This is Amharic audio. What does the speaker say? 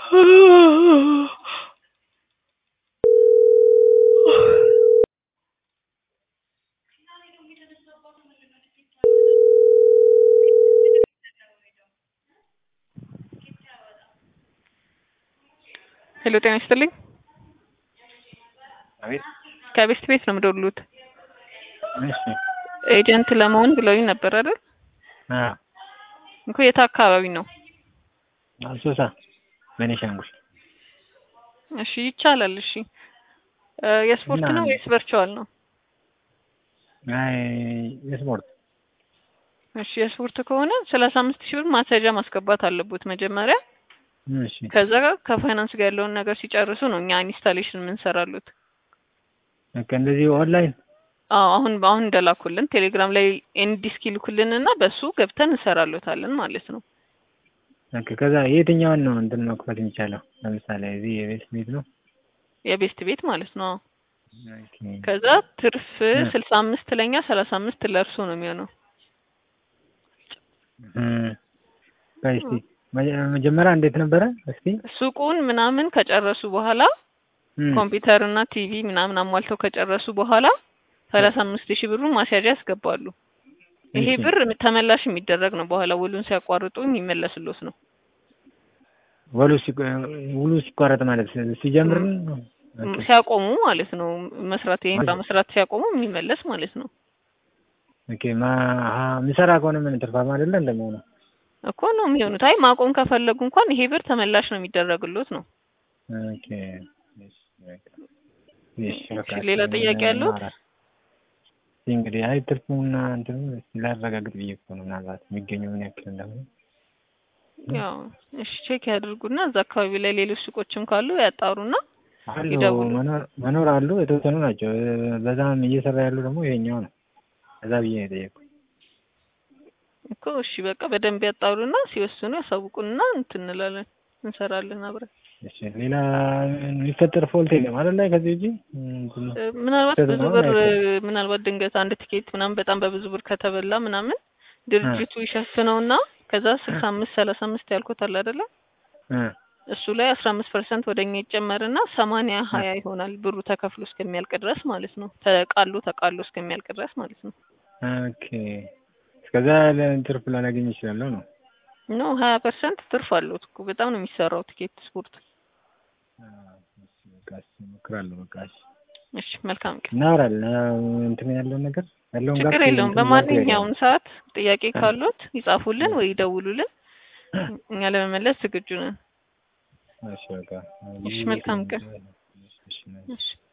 ሄሎ ጤና ይስጥልኝ። አቤት። ከቤስት ቤት ነው የምደውሉት። እሺ። ኤጀንት ለመሆን ብለውኝ ነበር አይደል? አዎ። እኮ የት አካባቢ ነው? አሶሳ ቤኒሻንጉል። እሺ ይቻላል። እሺ እ የስፖርት እና- ነው ወይስ ቨርቹዋል ነው? አይ የስፖርት እሺ የስፖርት ከሆነ ሰላሳ አምስት ሺህ ብር ማስያዣ ማስገባት አለቦት መጀመሪያ። እሺ። ከዛ ከፋይናንስ ጋር ያለውን ነገር ሲጨርሱ ነው እኛ ኢንስታሌሽን የምንሰራሉት። በቃ እንደዚህ ኦንላይን አዎ አሁን አሁን እንደላኩልን ቴሌግራም ላይ ኤንዲስክ ይልኩልን እና በሱ ገብተን እንሰራሎታለን ማለት ነው። በቃ ከዛ የትኛውን ነው እንትን መክፈት የሚቻለው? ለምሳሌ እዚህ የቤት ቤት ነው። የቤስት ቤት ማለት ነው። አዎ። ኦኬ። ከዛ ትርፍ እ። ስልሳ አምስት ለኛ ሰላሳ አምስት ለእርሶ ነው የሚሆነው። እም። ቆይ እስኪ መጀ- መጀመሪያ እንዴት ነበረ? እስኪ ሱቁን ምናምን ከጨረሱ በኋላ እም። ኮምፒውተር እና ቲቪ ምናምን አሟልተው ከጨረሱ በኋላ ሰላሳ አምስት ሺህ ብሩን ማስያዣ ያስገባሉ። ይሄ እሺ። ብር ተመላሽ የሚደረግ ነው። በኋላ ውሉን ሲያቋርጡ የሚመለስሎት ነው። ወሉ ሲቆ- ውሉ ሲቋረጥ ማለት ሲጀምር ነው? ኦኬ። ሲያቆሙ ማለት ነው። መስራት ይሄን ማለት- ስራ መስራት ሲያቆሙ የሚመለስ ማለት ነው ኦኬ። ማ አሀ፣ የሚሰራ ከሆነ ምን ትርፋማ አይደለ እንደመሆኑ? እኮ ነው የሚሆኑት። አይ ማቆም ከፈለጉ እንኳን ይሄ ብር ተመላሽ ነው የሚደረግሎት ነው። ኦኬ። እሺ፣ በቃ። እሺ፣ በቃ እሺ፣ ሌላ እስኪ ጥያቄ ያለዎት? እናወራ። እስኪ እንግዲህ አይ ትርፉና እንትኑ እስኪ ላረጋግጥ ብዬ እኮ ነው ምናልባት የሚገኘው ምን ያክል እንደሆነ። ያው እሺ ቼክ ያድርጉና እዛ አካባቢ ላይ ሌሎች ሱቆችም ካሉ ያጣሩና አሉ ይደውሉ። መኖር መኖር አሉ የተወሰኑ ናቸው። በዛም እየሰራ ያሉ ደግሞ ይሄኛው ነው። እዛ ብዬ ነው የጠየኩት። እኮ እሺ በቃ በደንብ ያጣሩና ሲወስኑ ያሳውቁንና እንትን እንላለን እንሰራለን አብረን። እሺ ሌላ የሚፈጠር ፎልት የለም አይደል? ላይ ከዚህ ውጪ እንትን እ፣ ምናልባት ስህተት ብዙ ነው ብር አይተን። ምናልባት ድንገት አንድ ቲኬት ምናምን በጣም በብዙ ብር ከተበላ ምናምን ድርጅቱ ይሸፍነውና ከዛ ስልሳ አምስት ሰላሳ አምስት ያልኩት አለ አይደለ? እ እሱ ላይ አስራ አምስት ፐርሰንት ወደኛ ይጨመርና ሰማንያ ሀያ ይሆናል ብሩ ተከፍሎ እስከሚያልቅ ድረስ ማለት ነው። ተቃሎ ተቃሎ እስከሚያልቅ ድረስ ማለት ነው። ኦኬ እስከዛ ትርፍ ላላገኝ እችላለሁ ነው። ኖ ሀያ ፐርሰንት ትርፍ አለው እኮ በጣም ነው የሚሰራው ቲኬት ስፖርት። አ፣ እሺ በቃ እሺ እሞክራለሁ። በቃ እሺ እሺ መልካም ቀን። እናወራለን። አዎ፣ እንትን ያለውን ነገር ያለውን ችግር ጋር የለውም። እንትን በማንኛውም ጋር ሰዓት ጥያቄ ካሉት ይጻፉልን ወይ ይደውሉልን። እኛ ለመመለስ ዝግጁ ነን። እሺ በቃ እሺ መልካም ቀን። እሺ፣ እሺ። እሺ